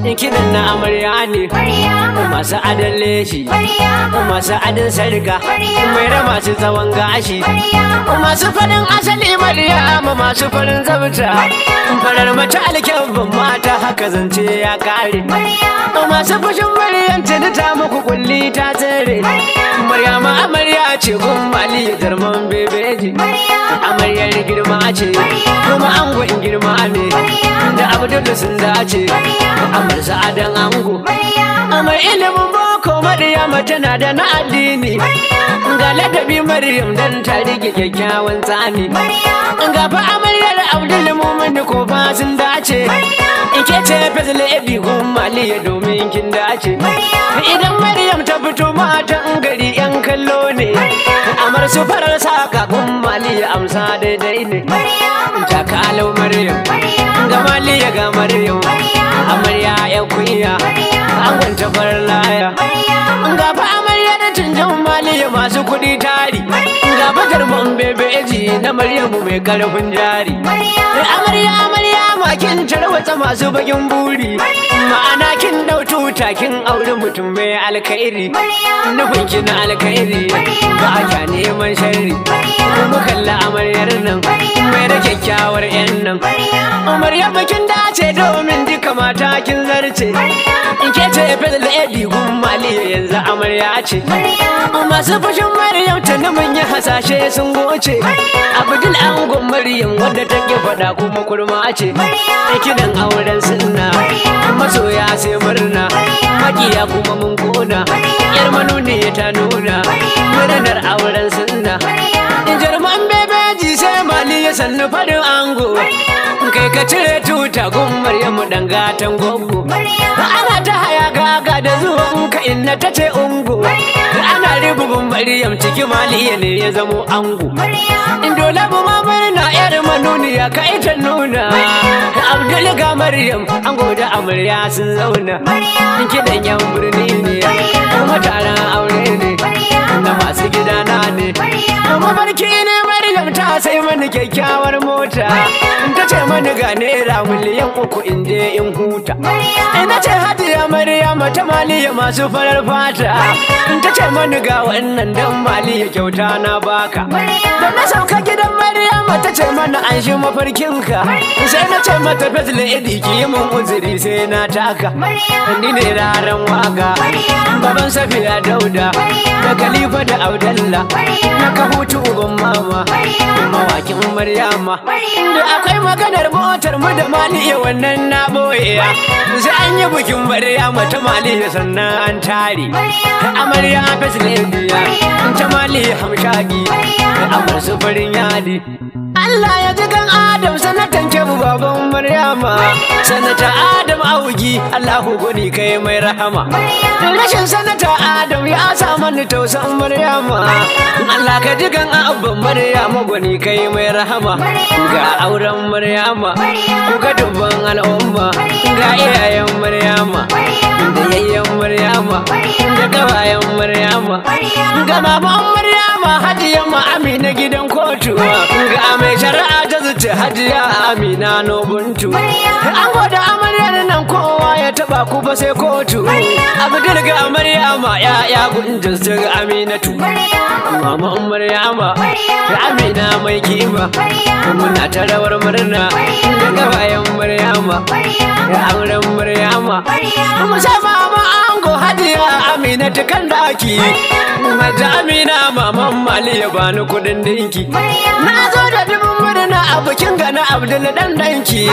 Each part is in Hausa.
kidan na amarya ne masu adon leshi masu adon sarka mai da masu tsawon gashi masu farin asali maryama masu farin zabta farar mace alkyabban mata haka zance ya kare masu fushin maryam tuni ta muku kulli ta tsere maryama amarya ce gun mali darman bebeji amaryar girma ce kuma angon girma ne da abdul sun dace amar sa'adan ango amar ilimin boko maryama tana da na addini ga ladabi maryam dan ta rike kyakkyawan tsani ga fa amaryar abdul mumin ko fa sun dace ike ce fazla ebi gun maliya domin kin dace idan maryam ta fito matan gari yan kallo ne amar su farar saka gun maliya amsa daidai ne ta kalau maryam ga maliya ga maryam amarya ya kunya an gwanta farar laya ga fa amarya da canjan maliya masu kuɗi tari ga fatar man bebeji na maryamu mai karfin jari amarya amarya makin tarwatsa masu bakin buri ma'ana kin dau tuta kin auri mutum mai alkhairi nufin ki na alkhairi ba ka neman sharri kuma kalla amaryar nan mai da kyakkyawar yan nan amaryar kin dace domin duka mata kin zarce in ke ce fadl edi gun mali yanzu amarya ce masu fushin maryam tuni mun yi hasashe sun goce abdul angon maryam wanda take faɗa kuma kurma ce kidan auren sunna masoya sai murna makiya kuma mun kona yar manuni ta nuna murnar auren sunna jarman bebeji sai mali ya sannu farin ango kai ka cire tuta gun maryamu dan gatan gogo ana ta haya gaga da zuwan ka inna ta ce ungo ana ribubun maryam ciki maliya ne ya zamo ango in dole bu ma murna yar manuniya ka ita nuna abdul ga maryam ango da amarya sun zauna kidan yan birni ne kuma taron aure ne na masu gidana ne mafarki ne maryam ta sai mani kyakkyawar mota ta ce mani ga naira miliyan uku in je in huta ina ce hajiya maryama ta maliya masu farar fata ta ce mani ga wannan dan maliya kyauta na baka da na sauka gidan maryama ta ce mana an shi mafarkinka sai na ce mata fesle idi ki yi mun uzuri sai na taka ni ne raran waka baban safiya dauda da khalifa da audalla na ka hutu uban mama mawakin maryama da akwai maganar motar mu da maliya wannan na boye sai an yi bikin maryama ta maliya sannan an tare amarya fesle indiya ta maliya hamshagi amar su farin yadi Allah ya ji kan Adam sanatan kebu baban Maryama sanata Adam augi Allahu goni kai mai rahama rashin sanata Adam ya sa mani tausan Maryama Allah ka ji kan abban Maryama goni kai mai rahama ga auren Maryama ku ga dubban al'umma ga iyayen Maryama da yayyen Maryama da gawayen Maryama ga maman Maryama hadiya ma Amina gidan kotu ga mai shari'a ta zuce hajiya Amina Nobuntu an gwada amaryar nan kowa ya taba ku ba sai kotu Abdul ga Maryama ya ya gunjin su ga Aminatu mama Maryama da Amina mai kima muna ta rawar murna da gabayan Maryama da auren Maryama musamman mama ango hajiya Amina ta kan daki Maja Amina maman Mali ya bani kudin dinki na zo da dubin murna a bikin gana Abdul dan danki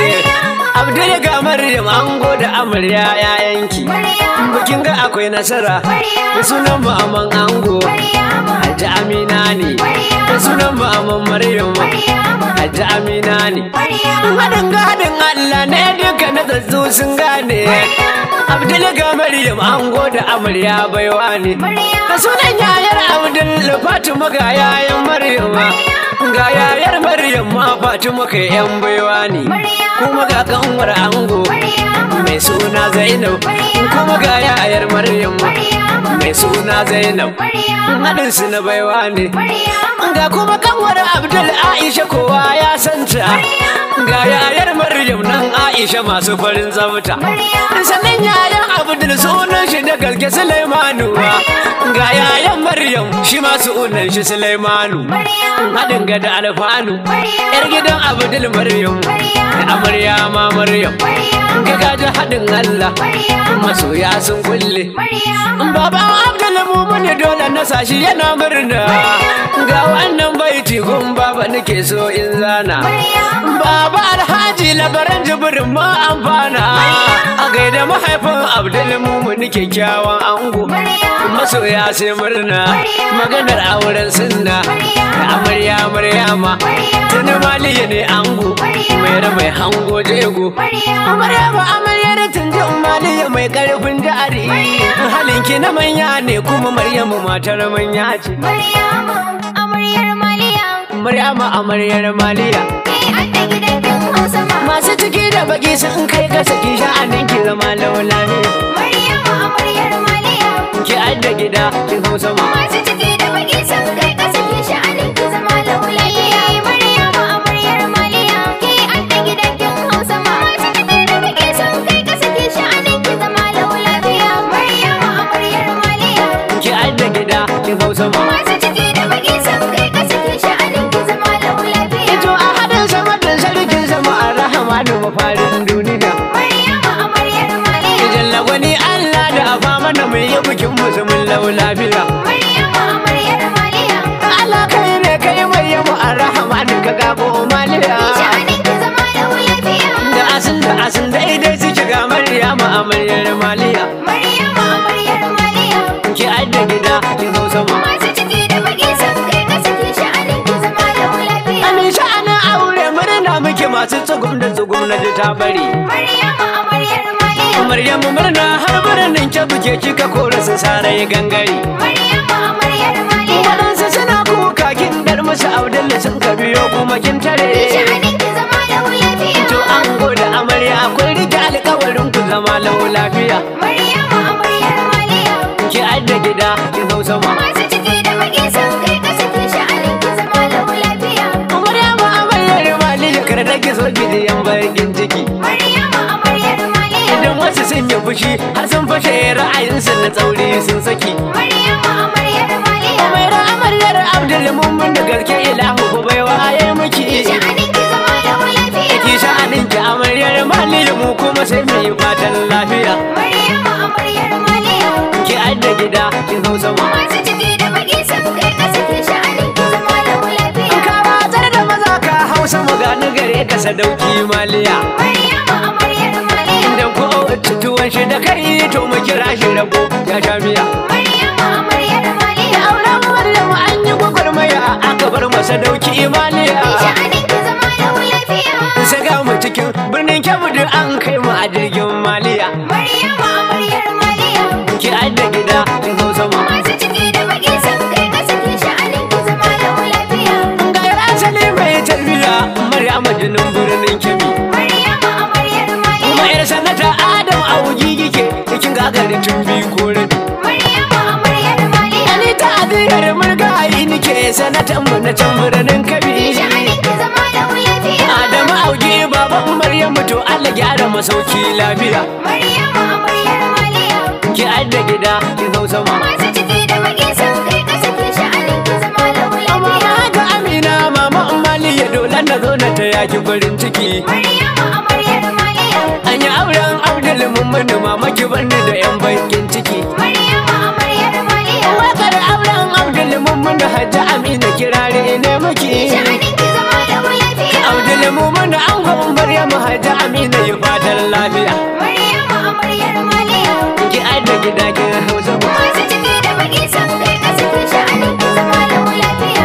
Abdul ga Maryam ango da amarya yayanki bikin ga akwai nasara da sunan maman ango Hajji Amina ne da sunan maman Maryam Hajji Amina ne Haɗin gadin Allah ne duka na tsatsu sun gane Abdul ga Maryam ango da amarya baiwa ne da sunan yayar Abdul Fatima ga yayan Maryam ga yayar Maryam ma Fatima kai yan baiwa ne kuma ga kanwar ango mai suna Zainab kuma ga yayar Maryam mai suna Zainab haɗin su na baiwa ne ga kuma kanwar Abdul Aisha kowa ya santa ga yayar Maryam nan Aisha masu farin tsafta sannan yayan Abdul sunan shi da gaske Sulaimanu ga yayan Maryam shi ma sunan shi Sulaimanu haɗin ga da alfanu yar gidan Abdul Maryam da amarya ma Maryam ga gaji haɗin Allah masoya sun kulle baban Abdul Mumun dole na sashi yana murna ga wannan baiti gun baba nake so in zana baba alhaji labaran jibirin ma amfana a gaida mahaifin Abdul Mumun kyakkyawan ango masoya sai murna maganar auren sunna da amarya maryama tuni maliya ne ango mai mai hango jego maryama amaryar tunji maliya mai karfin jari halinki na manya ne kuma maryamu matar manya ce Maryama, amaryar Maliya, maryama amaryar maliya ke adda gidan kin Hausa ma. masu ciki da baki sun kai ka saki sha'anin ki zama laulani Maryama, amaryar Maliya, ki adda gida kin hausa ma masu ciki da baki sun kai ƙasa ke sha'anin ki zama laulayiya. Maryama, amaryar Maliya, ke adda gidan kin Hausa ma. Masu ciki da baki sun kai ƙasa ke sha'anin ki zama laulayiya. Maryama, amaryar Maliya, ki adda gida kin hausa ma masu ciki da baki sun kai ƙasa ke sha'anin ki zama laulayiya. Ito a hadin sama da sarkin sama a rahamanu mafarin duniya. Maryama, amaryar Maliya. Idan lagwani Allah da afa mana mai yi bikin musulmin lau lafiya. Maryama, amaryar Maliya. Allah kai ne kai mai yamu a rahamanu ka gabo maliya. Sha'anin ki zama laulayiya. Da asin da asin daidai suke ga Maryamu amaryar maliya. Maryama, amaryar Maliya. Ki adda gida kin hausa ma. Masu ciki da baki sun kai ƙasa ke sha'anin ki zama laulayiya. Amin sha'anin aure murna muke masu tsugum da tsugum na ji ta bari. Maryama, amaryar Maliya. Maryamu murna har birnin ke buke kika kora su sare gangare. Maryama, amaryar Maliya. Waɗansu suna kuka kin dar musu Abdullahi sun ka biyo kuma kin tare. Sha'anin ki zama laulayiya. To an gode amarya akwai rike alkawarin ku zama lau lafiya. Maryama, amaryar Maliya. Ki adda gida kin hausa ma. Masu ciki da baki sun kai ƙasa ke sha'anin ki zama laulayiya. Maryama amaryar maliya kar da ki so ki ji yan bakin ciki. Maryama, amaryar Maliya. Idan wasu sun yi fushi har sun fashe ra'ayinsu na tsauri sun saki. Maryama, amaryar Maliya. Umaira amaryar Abdul Mumin da gaske ilahu ku bai waye miki. Sha'anin ki zama laulayiya. Ki sha'anin ki amaryar maliya mu kuma sai mu yi fatan lafiya. Maryama, amaryar Maliya. Ki adda gida kin hausa ma. Masu ciki da baki sun kai ƙasa ke sha'anin ki zama laulayiya. Ka watsar da maza ka hausa mu gani gare ka sadauki maliya. Maryama, amaryar Maliya. Idan ko tuwon shi da kai to mu kira shi rabo ya sha miya. Maryama, amaryar Maliya. Auren Maryam an yi gwagwarmaya aka bar masa dauki maliya. Sha'anin ki zama laulayiya. Saka mu cikin birnin Kebbi duk an kai mu a jirgin maliya. Maryama, amaryar Maliya. Ki adda gida kin hausa ma. Masu ciki da baki sun kai ƙasa ke sha'anin ki zama laulayiya. Ga yar asali mai tarbiya Maryam jinin birnin Kebbi. Maryama, amaryar Kuma Maliya. yar sanata Adam a wugi gike kin gagari tun biyu ko rabi. Maryama, amaryar Maliya. Ni ta aziyar murgayi nike sanatan mu na can birnin Kebbi. Sha'anin ki zama laulayiya. Adamu auge baban Maryamu to Allah gyara masauki lafiya. Maryama, amaryar Maliya. Ki adda gida ki hausa ma. Masu ciki da baki sun kai ƙasa ke sha'anin ki zama Amma laulayiya. ga Amina mama Mali ya dole na zo na ta yaki farin ciki. Maryama, amaryar Maliya. An yi auren Abdul Mummuni mama ki barni da yan bakin ciki. Maryama, amaryar Maliya. Wakar auren Abdul Mummuni Hajji Amina kirare ne miki. Sha'anin ki zama laulayiya. Abdul Mummuni an gwan Maryamu Hajji Amina yi fatan lafiya. Maryama, amaryar Maliya. Ki adda gida ki hausa ma. Masu ciki da baki sun kai ƙasa ke sha'anin ki zama laulayiya.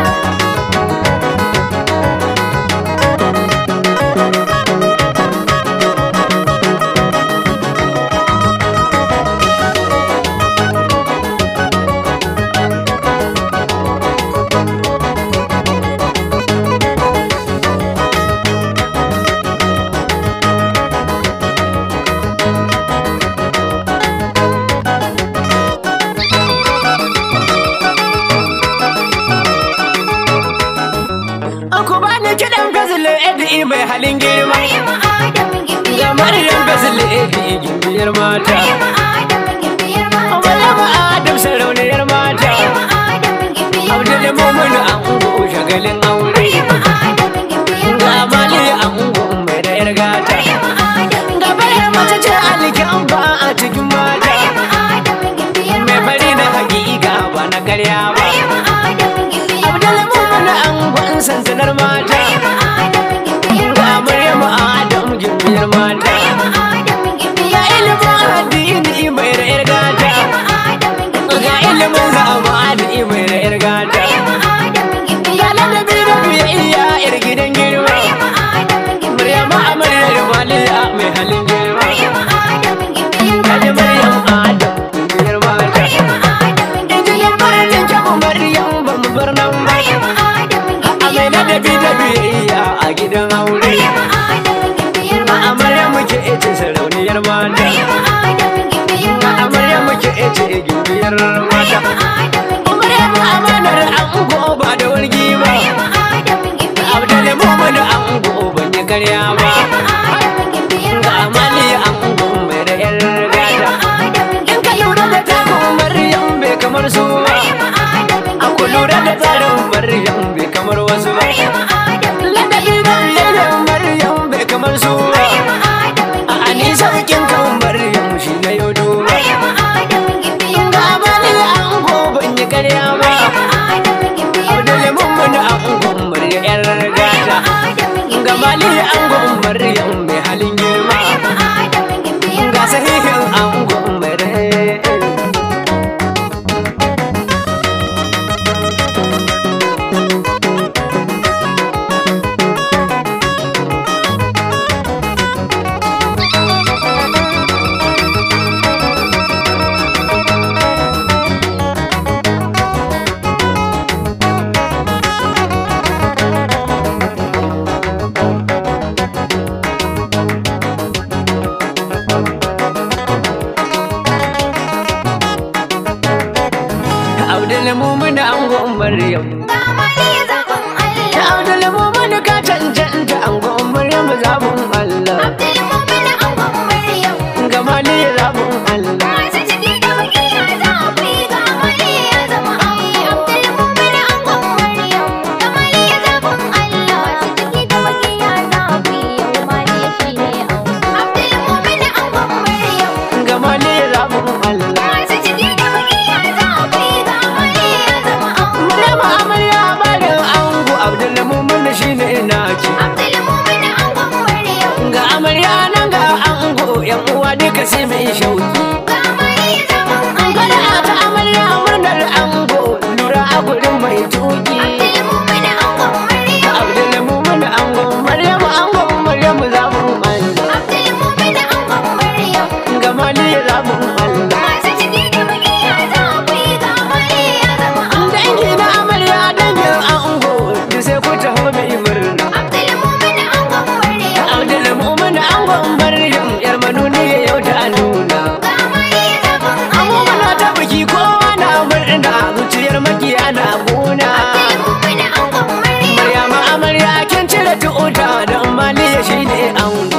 gimbiyar mata Maryama Adamu gimbiyar mata. Maryama Adam sarauniyar mata Maryama Adamu gimbiyar Abdul mata. Mumin ango shagalin aure Maryama Adamu gimbiyar Ga mata. Mali ango mai da yar gata Maryama Adamu Ga bayar mace ce alkin ba a cikin mata Maryama Adamu gimbiyar Mai mata. bari na hakika ba na karya ba Maryama Adamu gimbiyar Abdul mata. Mumin ango sansanar mata Maryama Adamu gimbiyar Ga mata. Maryama Adam gimbiyar mata Maryama Adamu Ga gimbiyar ilimin addini mai da yar gata Maryama Adamu Ga gimbiyar ilimin zamani mai da yar gata Maryama Adamu Ga gimbiyar ladabi da biyayya yar gidan girma Maryama Adamu gimbiyar Maryama amaryar maliya mai halin girma Maryama Adamu gimbiyar Kaji Maryam Adam gimbiyar mata Maryama Adamu Injinin farin kyamu Maryam ba mu bar nan ba Maryama Adamu A mai gimbiyar ladabi da biyayya a gidan aure Maryama Adamu gimbiyar A amarya muke ece sarauniyar mata Maryama Adamu gimbiyar A amarya muke ece gimbiyar mata Maryama Adamu Maryam amanar ango ba da wargi ba Maryama Adamu gimbiyar Abdul Mumin ango ban yi karya ba Adamu gimbiyar Ga amali ango mai da yar gata Adamu In ka lura da takon Maryam bai kamar su ba A ku lura da tsarin Maryam bai kamar wasu ba Ladabi da biyayyar Maryam bai kamar su ba A ani saukin kan Maryam shi na yau duba Ga amali ango ban yi karya ba Abdul Mumin ango Maryam yar gata Ga mali ango Maryam mai halin girma Ga sahihin ango Maryam Abdul Mumin ango Maryam Da Abdul Mumin ka cancanta ango Maryam zabun Allah Ga mali zabun Allah Ga mali zabun Allah Maryam amarya barin ango Abdul Mumin shine naki Ga amarya nan ga ango yan uwa duka sai mai shauki Fara ta amarya murnar ango lura a gurin mai tuki Abdul Mumin ango Maryam ango Maryam zabun Allah Ga mali zabun Allah Dangi na amarya dangin ango duk sai ku taho mai murna Abdul Mumin ango Maryam yar manuni yau ta nuna Muna ta biki kowa na murna zuciyar makiya na gona Maryama amarya kin cire tuta don maliya shine ango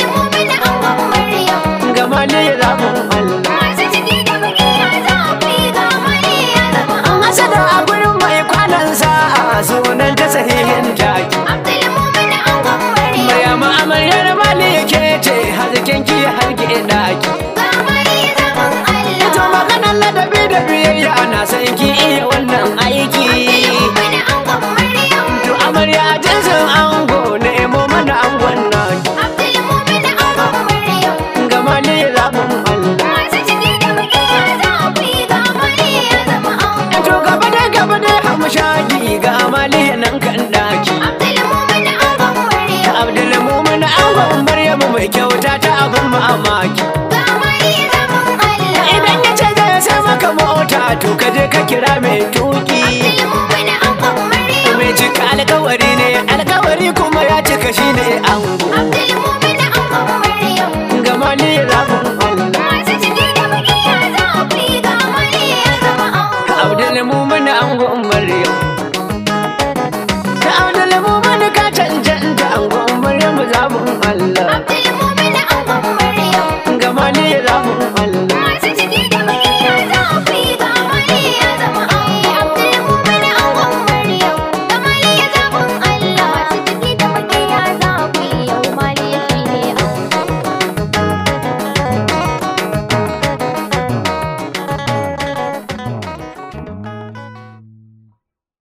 Ga maliya zabun Allah An hasada a gurin mai kwanan sa'a sunan ta sahihin taki Maryama amaryar maliya ke ce harkin ki harke daki Ito maganar ladabi da biyayya ana san ki iya wannan aiki To amarya jinsin ango nemo mana angon naki Ga maliya zabun Allah To gaba da gaba da hamshaki ga maliya nan kan daki Abdul Mumin angon Maryamu mai kyauta ta abin mamaki Idan ya ce zai sai maka mota to ka je ka kira mai tuki Mai cika alkawari ne alkawari kuma ya cika shi ne ango